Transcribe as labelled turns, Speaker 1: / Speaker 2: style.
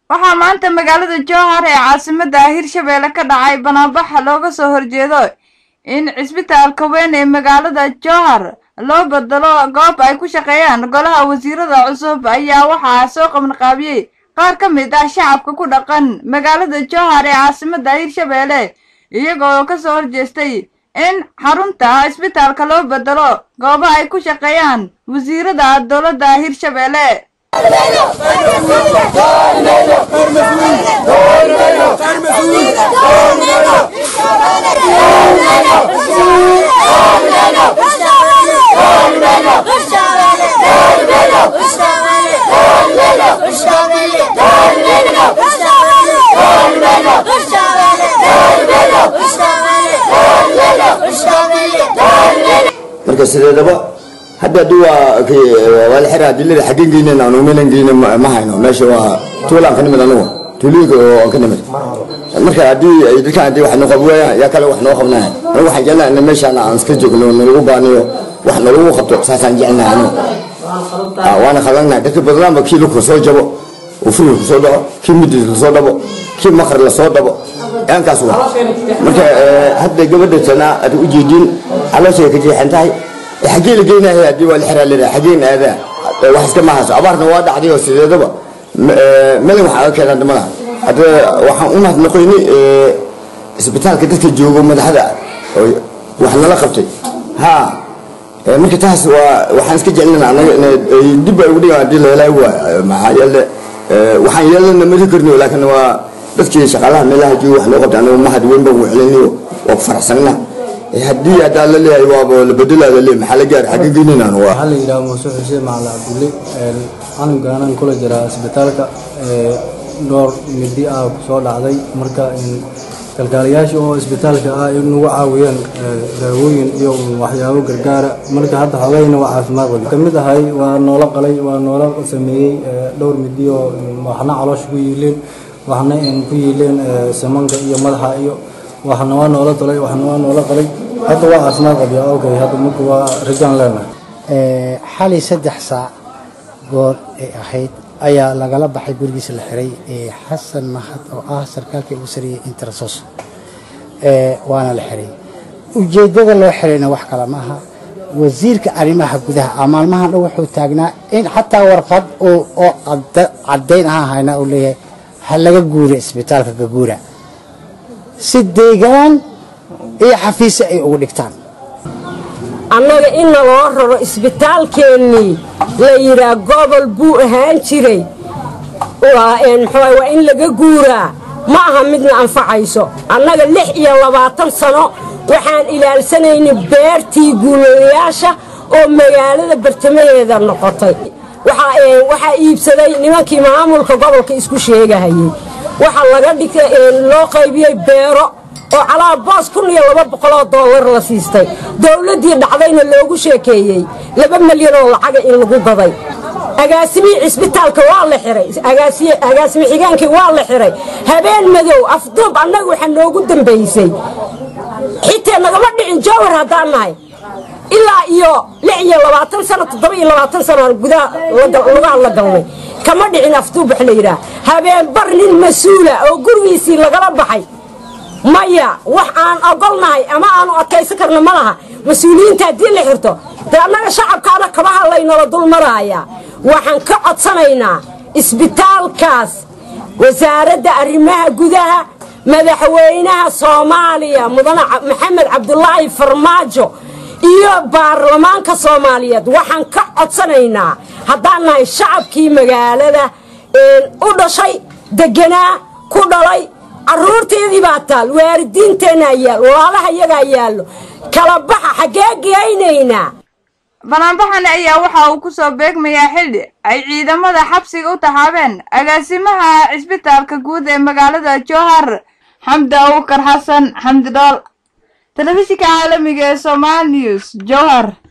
Speaker 1: waxaa maanta magaalada jowhar ee caasimada hirshabeelle ka dhacay banaanbaxa looga soo horjeedo in cisbitaalka weyn ee magaalada jowhar loo bedelo goob ay ku shaqeeyaan golaha wasiirada cusub ayaa waxaa soo qabanqaabiyey qaar ka mid ah shacabka ku dhaqan magaalada jowhar ee caasimada hirshabeelle iyagoo ka soo horjeestay in xarunta cisbitaalka loo bedelo goobo ay ku shaqeeyaan wasiirada dowladda hirshabeelle
Speaker 2: marka sideedaba hadda hadii waa waa la xiraa dilada xaggeen geynayna anu meelan geyna ma hayno meesha waa tuulaan ka nimid anugu tuulooyinka oo aan ka nimid marka haddii ay dadkan haddii wax noo qab waayaan yaa kale wax noo qabnaya anigu waxaan jeclahay in meeshaan aan iska joogno nalagu baaniyo wax nalagu qabto saasaan jecelnahay anigu waana khalanahay dadka badnaanba kii lugka soo jabo uu furilka soo dhaco kii midis lasoo dhabo kii maqar lasoo dhabo aankaas wa marka hadda gabadha tanaa aad u jeedin calooshay ka jeexan tahay xaggee la geynahay haddii waa la xiraa leedahay xaggeen aadaa wax iska mahayso abaarna waa dhacday oo sideedaba melin wax aga keenaan damada hadda waxaan u mahadnaqoynay isbitaalka dadka joogo madaxda wax nala qabtay ha marka taas waa waxaan iska jecelnana anaga dib ay ugu dhigaan haddii la helaayo waa maxaa yeele waxaan yeelana mari karno laakiin waa dadkii shaqaalaha meelaha jooga wax loo qabtay anagu mahad weyn baan u celinayo waa ku faraxsanna haddii haddaa la leeyahay waaba la bedelaa la leeyahay maxaa la gaari xagga geynaynan waa
Speaker 3: waxaa la yidhaha muuse xuseen macali cabdulle canugaanaan kula jiraa isbitaalka dhowr midi ah kusoo dhacday marka kalkaalayaasha oo isbitaalka ah in nagu caawiyeen daawooyin iyo waxyaabo gargaara marka hadda xogayna waa caafimaad qaba kamid ahay waa noola qalay waa noola sameeyey dhowr midi oo waxna caloosha ku yiileen waxna ku yiileen samanka iyo madaxa iyo waxna waa noola dalay waxna waa noola qalay hadda waa caafimaad qabya okay hadda marka waa rajaan leenahay
Speaker 4: xalay saddex saac goor ay ahayd ayaa lagala baxay gurigiisa la xiray xasan mahad oo ah sarkaalkii ugu sariyey interasos waana la xiray ujeeddada loo xirayna wax kale ma aha wasiirka arrimaha gudaha maalmahan dhan wuxuu taagnaa in xataa warqad oo caddayn ahaan hayna uu leeyahay ha laga guura isbitaalka gaguura si deegaan iyo xafiise ay ugu dhigtaan
Speaker 5: annaga inna loo raro isbitaalkeennii la yidhaa gobol buu ahaan jiray waa in laga guuraa ma aha midna anfacayso annaga lix iyo labaatan sano waxaan ilaalsanaynay beertii guulayaasha oo magaalada bartamaheeda noqotay waxaa iibsaday nimankii maamulka gobolka isku sheegahayey waxaa laga dhigtay loo qaybiyey beero oo calaa boos kun iyo laba boqoloo dollar la siistay dowladdii dhacdayna loogu sheekeeyey laba milyan oo lacaga in lagu gaday agaasimihii cisbitaalka waa la xiray agaasimi xigeenkii waa la xiray habeen madow afduub annaga waxaa noogu dambaysay xitee nagama dhicin jowhar haddaan nahay ilaa iyo lix iyo labaatan sano toddoba iyo labaatan sano gudaha lugaha la galnay kama dhicin afduub wax la yidhaah habeen bar nin mas-uula oo gurigiisii lagala baxay maya wax aan ogolnahay ama aanu adkaysan karna ma laha mas-uuliyiinta haddii la xirto dee annaga shacabkaana kabaha laynala dul maraaya waxaan ka codsanaynaa isbitaalkaas wasaaradda arrimaha gudaha madaxweynaha soomaaliya mudane maxamed cabdulaahi farmaajo iyo baarlamaanka soomaaliyeed waxaan ka codsanaynaa haddaan nahay shacabkii magaalada u dhashay deganaa ku dhalay carruurteedii baa taal waalidiinteennaa yaal walaalaha iyagaa yaallo kala baxa xaggee geynaynaa
Speaker 1: banaanbaxani ayaa waxa uu ku soo beegmayaa xilli ay ciidamada xabsiga u taxaabeen agaasimaha cisbitaalka guud ee magaalada jowhar xamdi abukar xasan xamdi dhool telefishinka caalamiga ee somaali news jowhar